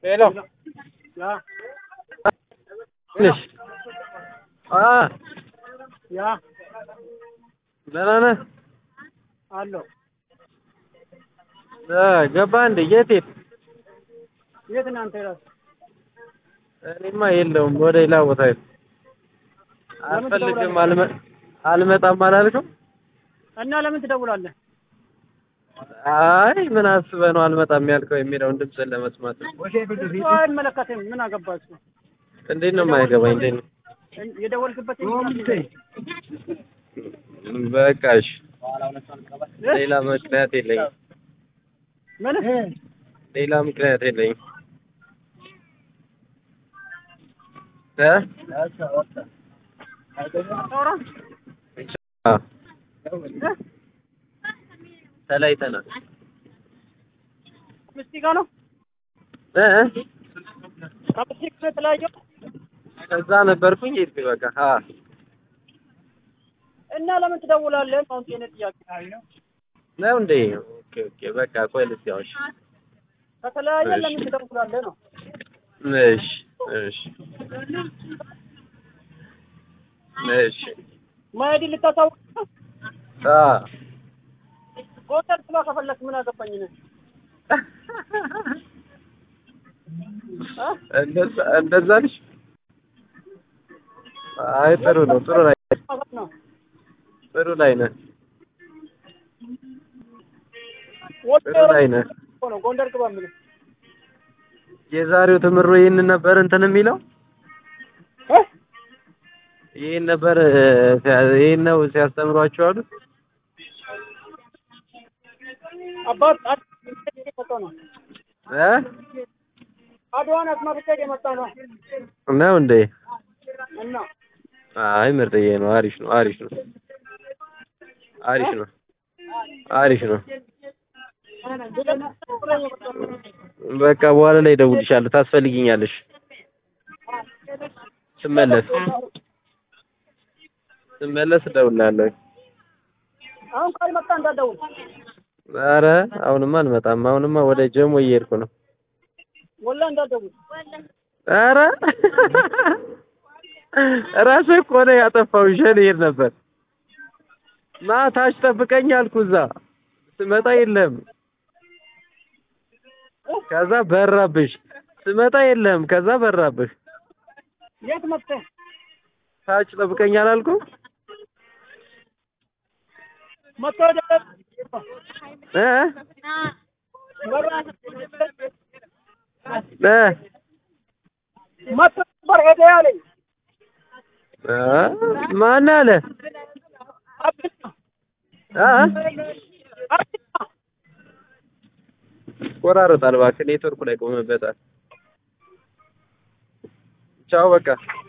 ሄሎ ያ ትንሽ አ ያ ደህና ነህ? አለሁ። እ ገባ እንዴ? የት የት? የት ነህ አንተ? እራስህ እኔማ የለውም ወደ ሌላ ቦታ ሄድኩ። አልፈልግም አልመ አልመጣም አላልክም? እና ለምን ትደውላለህ? አይ ምን አስበህ ነው አልመጣም ያልከው የሚለውን ድምፅን ለመስማት ነው። እሱ አይመለከትም። ምን አገባህ እሱ? እንዴት ነው የማይገባኝ? እንዴት ነው? የደወልክበት በቃ እሺ፣ ሌላ ምክንያት የለኝም። ምን ሌላ ምክንያት የለኝም። እ አታወራ? አዎ ተለያይተናል። ሚስት ጋር ነው እ ከሚስት ጋር የተለያየው ከዛ ነበርኩኝ ሄድኩኝ በቃ። አ እና ለምን ትደውላለህ? አሁን የእኔ ጥያቄ ነው እንዴ? ኦኬ ኦኬ በቃ ቆይ ልስያውሽ። ከተለያየ እሺ። ለምን ትደውላለህ ነው? እሺ እሺ እሺ መሄድ ልታሳውቅ ነው? አ ጎንደር ስላ ከፈለክ ምን አገባኝ ነህ? እንደዛ እንደዛ ነሽ? አይ ጥሩ ነው ጥሩ ላይ ነው ጥሩ ላይ ነህ ጥሩ ላይ ነህ። ነው ጎንደር ግባ የምልህ የዛሬው ትምሮ ይህንን ነበር እንትን የሚለው እ? ይህን ነበር እ፣ ሲያ- ይህን ነው ሲያስተምሯቸው አሉት። አባት አድዋን የመጣ ነው እ አድዋን አስመርቄ የመጣ ነው ነው እንዴ? እና አይ ምርጥዬ ነው። አሪፍ ነው። አሪፍ ነው። አሪፍ ነው። አሪፍ ነው። በቃ በኋላ ላይ እደውልልሻለሁ። ታስፈልጊኛለሽ ስመለስ ስመለስ እደውልልሃለሁ። አሁን ካልመጣ እንዳትደውል ኧረ አሁንማ አልመጣም። አሁንማ ወደ ጀሞ እየሄድኩ ነው። ወላ እንዳትደውል ኧረ ራስህ እኮ ነው ያጠፋው። ይዤ ልሄድ ነበር። ና ታች ጠብቀኝ አልኩ። እዛ ስመጣ የለም። ከዛ በራብሽ። ስመጣ የለም። ከዛ በራብሽ። የት መጥተህ ታች ጠብቀኝ አላልኩም? መጥተህ ወደ እ እ መጥተህ ነበር ሄደ ያለኝ እ ማን አለ? አብድና እ አብድና ቆራረጣል። እባክህ ኔትወርኩ ላይ ቆመበታል። ቻው በቃ